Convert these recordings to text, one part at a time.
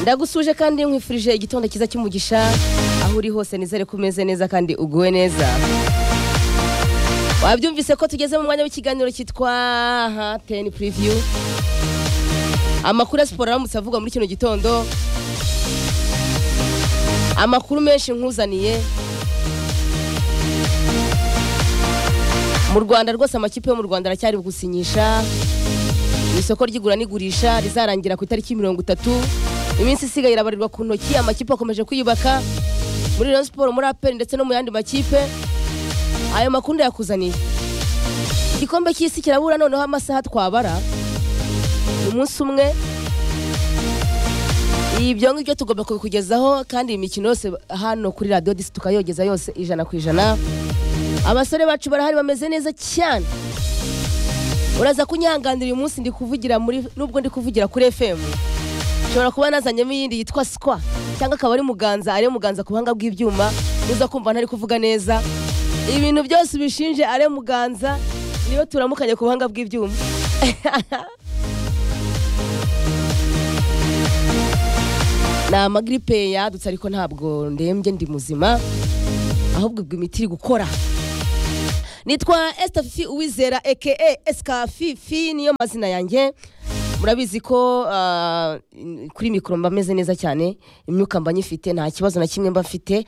ndagusuje kandi nkwifurije igitondo cyiza cy'umugisha aho uri hose nizere ko umeze neza kandi uguwe neza wabyumvise ko tugeze mu mwanya w'ikiganiro cyitwa teni puriviyu amakuru ya siporo aramutse avugwa muri kino gitondo amakuru menshi nkuzaniye mu rwanda rwose amakipe yo mu rwanda aracyari gusinyisha mu isoko ry'igura n'igurisha rizarangira ku itariki mirongo itatu iminsi isigaye irabarirwa ku ntoki amakipe akomeje kwiyubaka muri Rayon siporo muri aperi ndetse no mu yandi makipe ayo makuru yakuzaniye igikombe cy'isi kirabura noneho amasaha twabara umunsi umwe ibyo ngibyo tugomba kubikugezaho kandi iyi mikino yose hano kuri radiyo disi tukayogeza yose ijana ku ijana abasore bacu barahari bameze neza cyane uraza kunyihanganira uyu munsi ndi kuvugira muri nubwo ndi kuvugira kuri fm nshobora kuba nazanyemo iyindi yitwa sikwa cyangwa akaba ari muganza ari muganza ku buhanga bw'ibyuma uza kumva ntari kuvuga neza ibintu byose ubishinje ari muganza niyo turamukanye ku buhanga bw'ibyuma ni amagiripe yadutse ariko ntabwo ndembye ndi muzima ahubwo ubwo imiti iri gukora nitwa esitafifi uwizera eke esikafifi niyo mazina yanjye murabizi ko ah, kuri mikoro mba meze neza cyane imyuka mba nyifite nta kibazo na kimwe mba mfite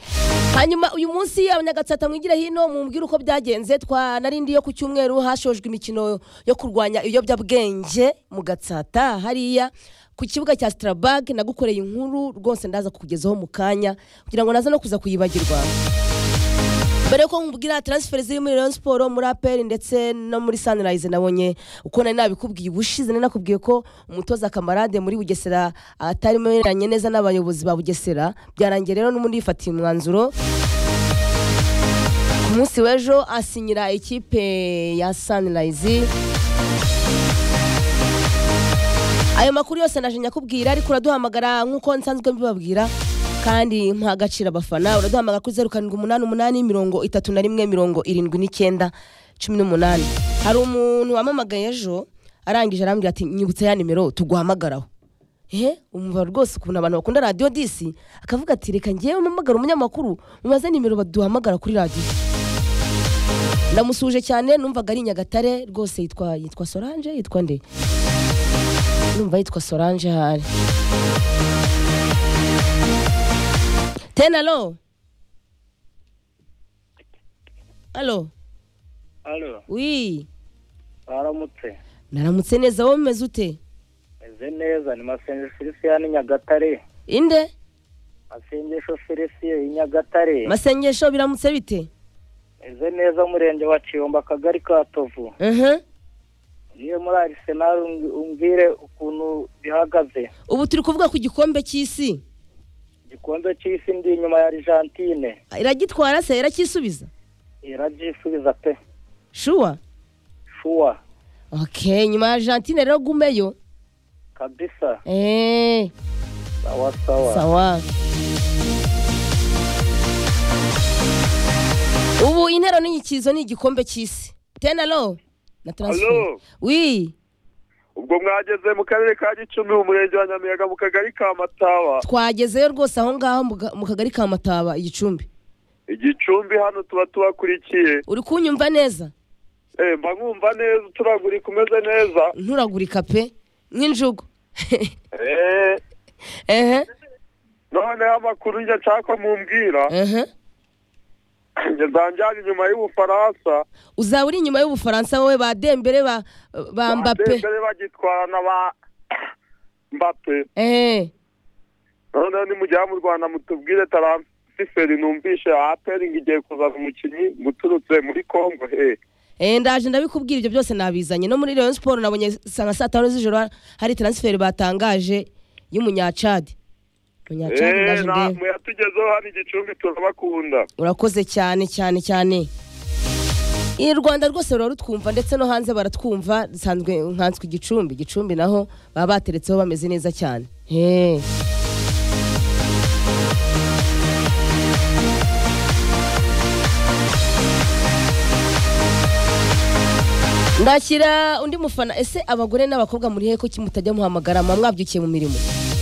hanyuma uyu munsi abanyagatsata mwigire hino mumbwire uko byagenze twanarindi yo ku cyumweru hashojwe imikino yo kurwanya ibiyobyabwenge mu gatsata hariya ku kibuga cya sitarabage nagukoreye inkuru rwose ndaza kukugezaho mu kanya kugira ngo naze no kuza kuyibagirwa mbere yuko nkubwira transfer ziri muri Rayon Sport muri APR ndetse no muri Sunrise nabonye uko nari nabikubwiye ubushize nari nakubwiye ko umutoza kamarade muri Bugesera atarimo yemeranye neza n'abayobozi ba Bugesera byarangiye rero n'ubundi yifatiye umwanzuro ku munsi w'ejo asinyira ikipe ya Sunrise ayo makuru yose naje nyakubwira ariko uraduhamagara nk'uko nsanzwe mbibabwira kandi mpa agaciro abafana uraduhamagara kuri zeru karindwi umunani umunani mirongo itatu na rimwe mirongo irindwi n'icyenda cumi n'umunani hari umuntu wamamagaye ejo arangije arambwira ati nyibutsa ya nimero tuguhamagaraho ehe umva rwose ukuntu abantu bakunda radiyo disi akavuga ati reka ngewe mpamagara umunyamakuru mubaze nimero baduhamagara kuri radiyo ndamusuje cyane numvaga ari i nyagatare rwose yitwa yitwa solange yitwa nde numva yitwa solange hari tena alo alo Alo, wi baramutse. naramutse neza wowe umeze ute Meze neza, ni masengesho Felicien Nyagatare. inde Masengesho Felicien Nyagatare. masengesho biramutse bite Meze neza murenge wa Kiyomba akagari ka Tovu. Mhm. Niyo muri Arsenal umbi- umbwire ukuntu bihagaze. ubu turi kuvuga ku gikombe cy'isi Igikombe cy'isi ndi inyuma ya Argentine. iragitwara se iracyisubiza Iragisubiza pe. shuwa Shuwa. okay nyuma ya argentine rero gumeyo Kabisa. eee Sawa sawa. sawa ubu intero n'inyikizo ni igikombe cy'isi tena lo na transfer Alo. wi ubwo mwageze mu karere ka gicumbi mu murenge wa nyamiyaga mu kagari ka mataba twagezeyo rwose aho ngaho mu ga- mu kagari ka mataba igicumbi igicumbi hano tuba tubakurikiye uri kunyumva neza Eh, mba nkumva neza uturagurika umeze neza nturagurika pe nk'injugu Eh, ehe noneho amakuru njye nshaka mumbwira ehe njye nzanjyana inyuma y'ubufaransa uzaba uri inyuma y'ubufaransa wowe ba dembere ba ba mbape Badembele bagitwarana ba mbape ehe noneho nimujya mu rwanda mutubwire taransiferi numvishe aperingi igiye kuzana umukinnyi muturutse muri kongo he Eh, ndaje ndabikubwira ibyo byose nabizanye no muri Rayon Sport nabonye sanga saa tanu z'ijoro ha- hari transfer batangaje y'umunyacadi umunyacadi Eh, ndaje na- ndebe muyatugezeho hano igicumbi turabakunda urakoze cyane cyane cyane i rwanda rwose rura rutwumva ndetse no hanze baratwumva dusanzwe nkanswe igicumbi igicumbi naho baba bateretseho bameze neza cyane Eh. ndakira undi mufana ese abagore n'abakobwa muri heko mutajya muhamagara muba mwabyukiye mu mirimo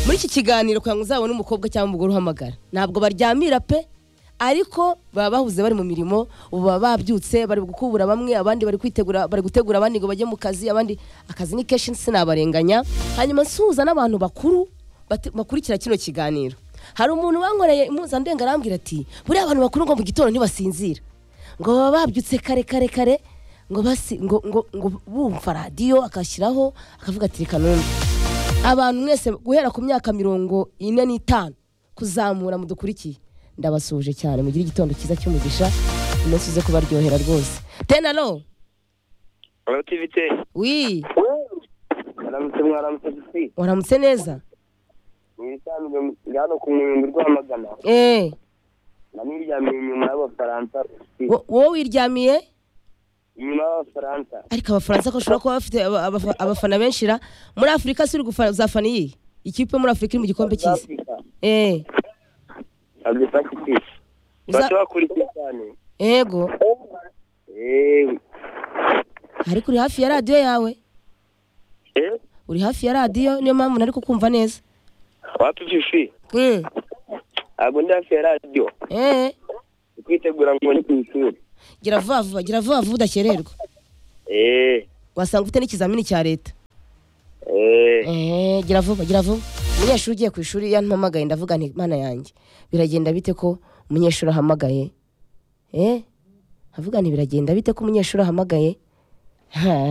muri iki kiganiro kugira ngo uzabone umukobwa cyangwa umugore uhamagara ntabwo baryamira pe ariko baba bahuze bari mu mirimo ubu baba babyutse bari gukubura bamwe abandi bari kwitegura bari gutegura abandi ngo bajye mu kazi abandi akazi ni kenshi sinabarenganya hanyuma nsuhuza n'abantu bakuru bati- bakurikira kino kiganiro hari umuntu wankoreye impuzandenga arambwira ati buriya abantu bakuru ngo mu gitondo ntibasinzira ngo baba babyutse kare kare kare ngo basi ngo ngo ngo bumva radiyo akashyiraho akavuga ati reka numve abantu mwese guhera ku myaka mirongo ine n'itanu kuzamura mudukurikiye ndabasuhuje cyane mugire igitondo cyiza cy'umugisha umunsi uze kubaryohera rwose tenalo abativite wi mwaramutse mwaramutse gusi waramutse neza mwisanzwe hano ku murimbo rwamagana eee naniryamiye inyuma y'abafaransa gusi wowe wiryamiye inyuma y'abafaransa ariko abafaransa ko bashobora kuba bafite aba- abafa- abafana benshi ra muri afurika si uri gufa- uzafana iyi ikipe muri afurika iri mu gikombe cy'isi Africa eee abdefakiti Uza- bashobora kurya cyane yego eee ariko uri hafi ya radiyo yawe eee uri hafi ya radiyo niyo mpamvu nari kukumva neza wapififi Mm. ntabwo ndi hafi ya radiyo eee ndi kwitegura ngo ni ku ishuri gira vuba vuba gira vuba vuba udakererwa eee wasanga ufite n'ikizamini cya leta eee eee gira vuba gira vuba umunyeshuri ugiye ku ishuri yampamagaye ndavuga nti mana yanjye biragenda bite ko umunyeshuri ahamagaye eee nkavuga nti biragenda bite ko umunyeshuri ahamagaye Ha.